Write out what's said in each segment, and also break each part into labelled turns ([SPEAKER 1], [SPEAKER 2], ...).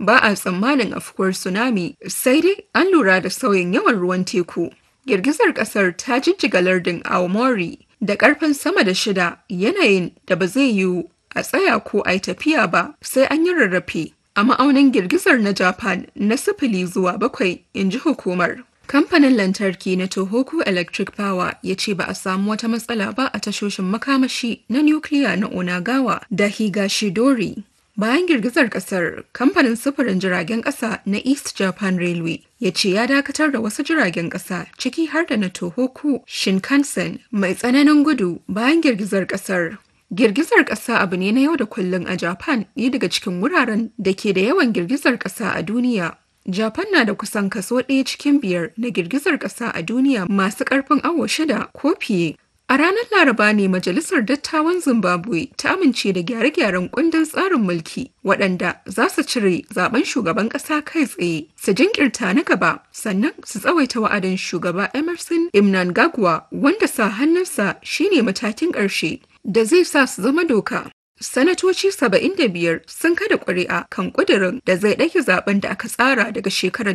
[SPEAKER 1] ba a tsammanin afkuwar tsunami sai dai an lura da sauyin yawan ruwan teku. Girgizar ƙasar ta jijjiga lardin Aomori da ƙarfin sama da shida yanayin da ba zai yiwu a tsaya ko a yi tafiya ba sai an yi rarrafe. A ma'aunin girgizar na Japan na sifili zuwa bakwai, in ji hukumar. Kamfanin lantarki na Tohoku Electric Power ya ce ba a samu wata matsala ba a tashoshin makamashi na nukiliya na Onagawa da Higashidori. Bayan girgizar kasar, kamfanin sufurin jiragen kasa na East Japan Railway ya ce ya dakatar da wasu jiragen kasa ciki har da na Tohoku Shinkansen mai tsananin gudu bayan girgizar kasar. Girgizar ƙasa abu ne na yau da kullum a Japan ɗaya daga cikin wuraren da ke da yawan girgizar ƙasa a duniya. Japan na da kusan kaso ɗaya cikin biyar na girgizar ƙasa a duniya masu ƙarfin awo shida ko fiye. A ranar Laraba ne Majalisar Dattawan Zimbabwe ta amince da gyare-gyaren kundin tsarin mulki waɗanda za su cire zaben shugaban ƙasa kai tsaye, su jinkirta na gaba, sannan su tsawaita wa'adin shugaba Emerson Imnangagwa wanda sa hannunsa shine matakin ƙarshe da zai sa su zama doka. Sanatoci 75 sun kada ƙuri'a kan ƙudurin da zai ɗage zaben da aka tsara daga shekarar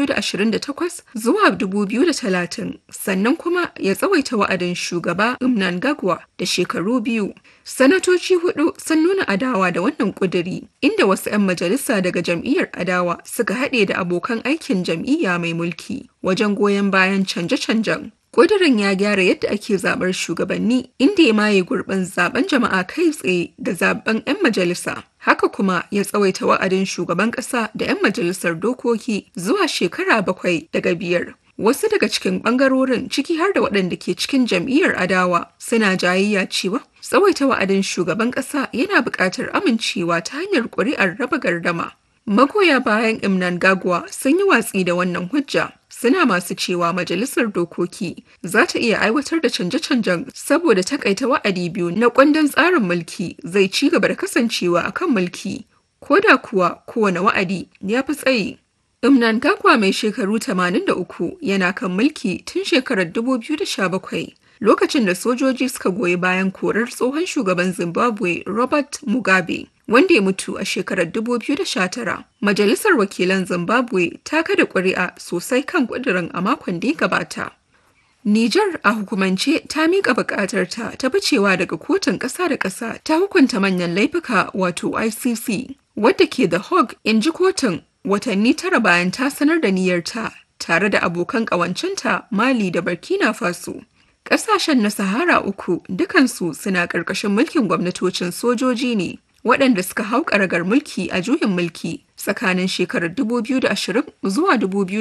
[SPEAKER 1] 2028 zuwa 2030 sannan kuma ya tsawaita wa'adin shugaba Mnangagwa da shekaru biyu. Sanatoci hudu sun nuna adawa da wannan ƙuduri inda wasu 'yan majalisa daga jam'iyyar adawa suka haɗe da abokan aikin jam'iyya mai mulki wajen goyon bayan canje-canjen. Ƙudurin ya gyara yadda ake zaɓar shugabanni inda ya maye gurbin zaben jama'a kai tsaye da zaben 'yan majalisa. Haka kuma ya tsawaita wa'adin shugaban ƙasa da 'yan majalisar dokoki zuwa shekara bakwai daga biyar. Wasu daga cikin ɓangarorin ciki har da waɗanda ke cikin jam'iyyar adawa suna jayayya cewa tsawaita wa'adin shugaban ƙasa yana buƙatar amincewa ta hanyar ƙuri'ar raba gardama. Magoya bayan Imnan Gagwa sun yi watsi da wannan hujja. suna masu cewa majalisar dokoki za ta iya aiwatar da canje-canjen saboda takaita wa'adi biyu na kundin tsarin mulki zai ci gaba da kasancewa a kan mulki ko da kuwa kowane wa'adi ya fi tsayi. Imnan Gagwa mai shekaru 83 yana kan mulki tun shekarar 2017 lokacin da sojoji suka goyi bayan korar tsohon shugaban Zimbabwe Robert Mugabe. wanda ya mutu a shekarar 2019. Majalisar Wakilan Zimbabwe ta kada ƙuri'a sosai kan ƙudurin a makon da ya gabata. Nijar a hukumance ta miƙa buƙatar ta ta bacewa daga kotun ƙasa da ƙasa ta hukunta manyan laifuka wato ICC wadda ke da Hague in ji kotun watanni tara bayan ta sanar da niyyarta tare da abokan ƙawancenta Mali da Burkina Faso. Ƙasashen na Sahara uku dukansu suna ƙarƙashin mulkin gwamnatocin sojoji ne. waɗanda suka hau ƙaragar mulki a juyin mulki tsakanin shekarar 2020 zuwa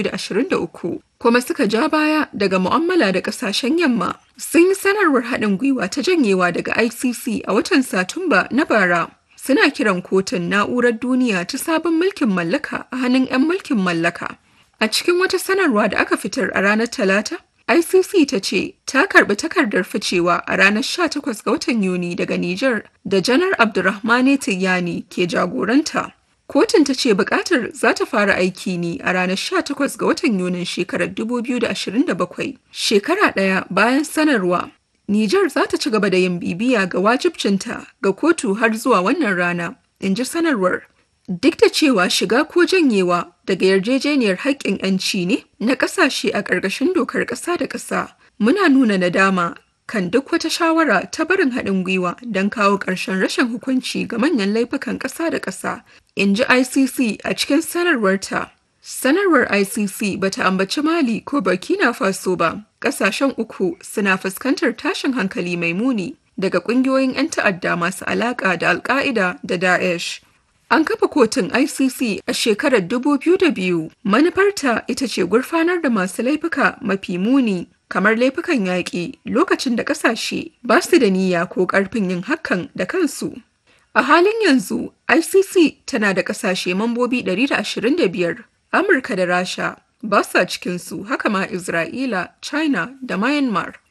[SPEAKER 1] 2023 kuma suka ja baya daga mu'amala da ƙasashen yamma sun yi sanarwar haɗin gwiwa ta janyewa daga ICC a watan Satumba na bara. Suna kiran kotun na'urar duniya ta sabon mulkin mallaka a hannun 'yan mulkin mallaka. A cikin wata sanarwa da aka fitar a ranar Talata, ICC ta ce ta karbi takardar ficewa a ranar 18 ga watan Yuni daga Nijar da Janar Abdurrahmane Tiyani ke jagoranta. Kotun ta ce bukatar za ta fara aiki ne a ranar 18 ga watan Yunin shekarar 2027, shekara ɗaya bayan sanarwa. Nijar za ta ci gaba da yin bibiya ga wajibcinta ga kotu har zuwa wannan rana, in ji sanarwar. Duk da cewa shiga ko janyewa daga yarjejeniyar haƙƙin 'yanci ne na ƙasashe a ƙarƙashin dokar ƙasa da ƙasa, muna nuna nadama kan duk wata shawara ta barin haɗin gwiwa don kawo ƙarshen rashin hukunci ga manyan laifukan ƙasa da ƙasa, in ji ICC a cikin sanarwarta. Sanarwar ICC bata ambaci Mali ko Burkina Faso ba, ƙasashen uku suna fuskantar tashin hankali mai muni daga ƙungiyoyin 'yan ta'adda masu alaƙa da Al-Qaida da Daesh. An kafa kotun ICC a shekarar 2002. Manufarta ita ce gurfanar da masu laifuka mafi muni kamar laifukan yaƙi lokacin da ƙasashe ba su da niyya ko ƙarfin yin hakan da kansu. A halin yanzu, ICC tana da ƙasashe mambobi 125, Amurka da Rasha ba sa cikinsu haka ma Isra'ila, China da Myanmar.